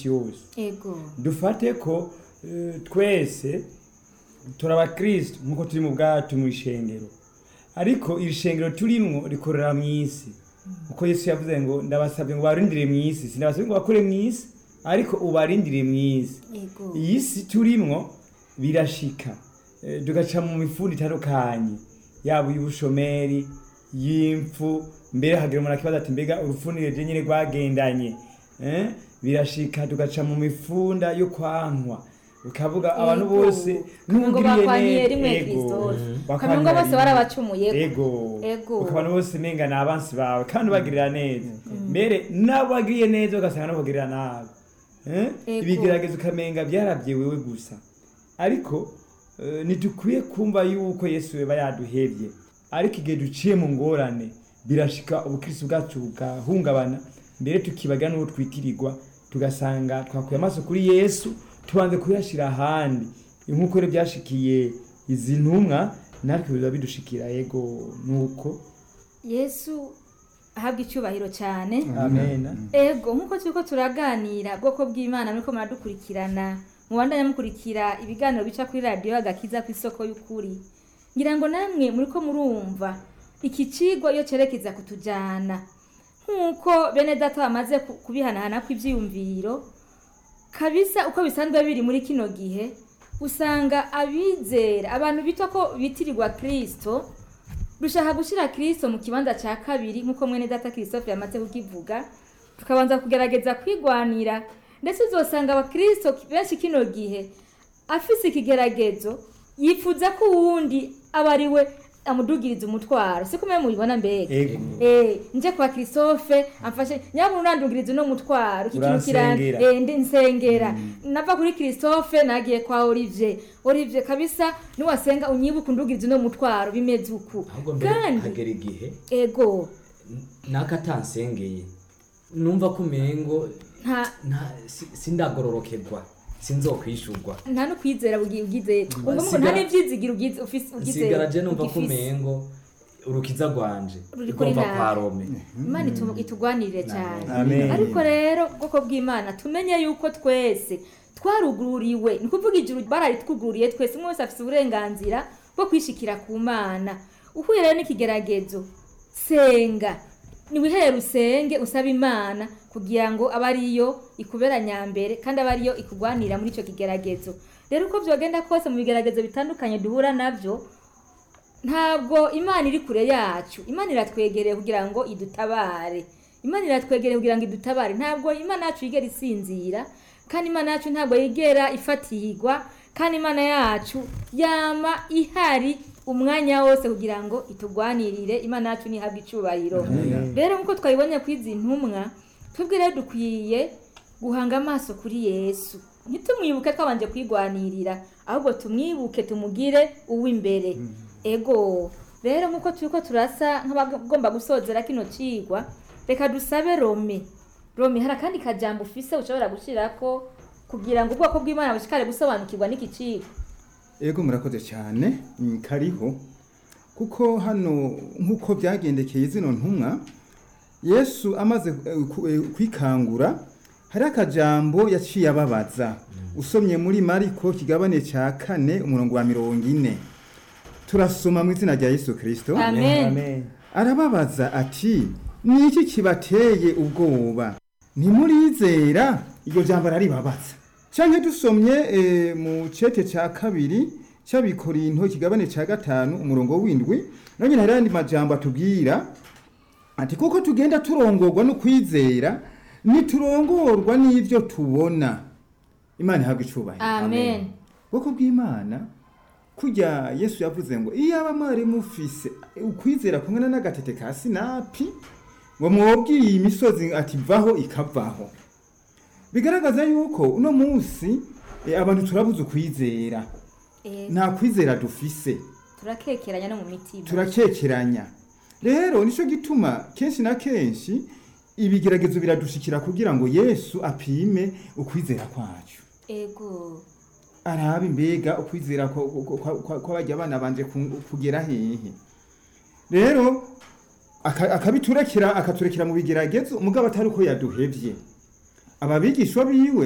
minsi yose ego dufate ko eh, twese turi abakristo nk'uko turi mu bwacu mu ishengero ariko iri shengero turimwo rikorera mu isi kuko yesu yavuze ngo ndabasabye ngo barindire mu isi sindabasabye ngo bakore mu isi ariko ubarindire mu isi ego iyi si turimwo birashika Eh, tugaca mu mifundi itandukanye yaba iy'ubushomeri y'imfu mbere hagira umuntu akibaza ati mbega urufunire nyine rwagendanye Eh, birashika tugaca mu mifunda yo kwankwa ukavuga abantu Ego. bose Kamwe ngo n'ugiriye bakwanyiye neza. rimwe Ego. Kristo. Bakwanyiye Kamwe ngo bose rimwe. barabacumuye ego Ego. ukabona bose menga ni abansi bawe kandi ubagirira neza mbere nabo bagiriye neza ugasanga nabo bagirira nabi Eh? Ego. ibigeragezo ukamenga byarabye wewe gusa ariko eh, ntidukwiye kumva yuko yesu yaba yaduhebye ariko igihe duciye mu ngorane birashika ubukristo bwacu bugahungabana mbere tukibaga n'uwo twitirirwa tugasanga twakuye amaso kuri yesu tubanze kuyashyira ahandi nk'uko rero byashikiye izi ntumwa natwe biba bidushikira yego nuko yesu ahabwa icyubahiro cyane amena ego nk'uko turiko turaganira bwoko bw'imana muriko muradukurikirana mubandanya mukurikira ibiganiro bica kuri radiyo agakiza ku isoko y'ukuri ngira ngo namwe muriko murumva iki kigo iyo cerekeza kutujana nk'uko bene data bamaze ku- kubihanahana kw'ivyiyumviro kabisa uko bisanzwe biri muri kino gihe usanga abizera abantu bitwa ko bitirirwa kristo dushaka gushyira kristo mu kibanza cya kabiri nk'uko mwene data christophe yamaze kukivuga tukabanza kugerageza kwigwanira ndetse uzosanga abakristo benshi kino gihe afise ikigeragezo yifuza ko uwundi aba ari we amudugiriza umutwaro siko mwe mubibona mbega ego Eh, nje kwa Christophe amfashe nyabuna urandugiriza no mutwaro iki kintu kiranga Uransengera. eh ndi nsengera nava kuri Christophe nagiye kwa Olivier Olivier kabisa niwasenga unyibuka undugiriza no mutwaro bimeze uku ahubwo mbere kandi hagera igihe ego nakatansengeye numva ko umengo nta nta si- sindagororokerwa sinzokwishurwa nta no kwizera bugi- ugize ubwo ngo Sigara- nta n'ivyizigiro ugize ufise ugize nsigara je numva ko ugifise. umengo urukiza rwanje Ruri kuri rugomba nawe. kwa rome imana itu- itugwanirire cyane Amen. ariko rero ubwoko bw'imana tumenye yuko twese twarugururiwe ni kuvuga ijuru bararitwugururiye twese umwe wese afite uburenganzira bwo kwishikira ku mana uhuye rero n'ikigeragezo senga niwihere usenge usaba imana kugira ngo abe ariyo ikubera nyambere kandi abe ariyo ikugwanira muri icyo kigeragezo rero uko byogenda kose mu bigeragezo bitandukanye duhura nabyo ntabwo imana iri kure yacu imana iratwegereye kugira ngo idutabare imana iratwegereye kugira ngo idutabare ntabwo imana yacu yigera isinzira kandi imana yacu ntabwo yigera ifatirwa kandi imana yacu yama ihari umwanya wose kugira ngo itugwanirire imana yacu ntihabwe icyubahiro rero nk'uko twabibonye ku izi ntumwa twebwe rero dukwiye guhanga amaso kuri yesu ntitumwibuke twabanje kwigwanirira ahubwo tumwibuke tumugire uw'imbere ego rero nk'uko turiko turasa nk'abagomba gusozera kino cigwa reka dusabe rome rome hari akandi kajambo ufise ushobora gushirako kugira ngo ubwoko bw'imana bushikare gusobanukirwa n'iki cigwa ego murakoze cyane mm, kariho kuko hano nk'uko byagendekeye zino ntumwa yesu amaze eh, ku- eh, kwikangura hari akajambo yaciye ababaza usomye muri mariko kigabane cya kane umurongo wa mirongo ine turasoma mu izina rya yesu kirisito amen amen arababaza ati ni iki kibateye ubwoba ntimurizera iryo jambo araribabaza canke dusomye eh, mu cete ca kabiri c'abikorinto ikigabane ca gatanu umurongo w'indwi none hari ayandi majambo atubwira ati kuko tugenda turongorwa no kwizera ntiturongorwa n'ivyo tubona imana ihabwa icubahiro amen bwoko bw'imana kujya yesu yavuze ngo iyo aba mwari mufise ukwizera kumwe n'agatete ka sinapi ngo mwobwiye iyi misozi ati vaho ikavaho bigaragaza yuko uno munsi eh, abantu turabuze ukwizera Eh, nta kwizera dufise turakekeranya no mu mitima turakekeranya rero nicyo gituma kenshi na kenshi ibigeragezo biradushikira kugira ngo yesu apime ukwizera kwacu ego arabe imbega ukwizera ko- ko- ko- ko- kw'abajya abana banje ku- kugera hehe rero aka- akabiturekera akaturekera mu bigeragezo umugabo atari uko yaduhevye ababigishwa biwe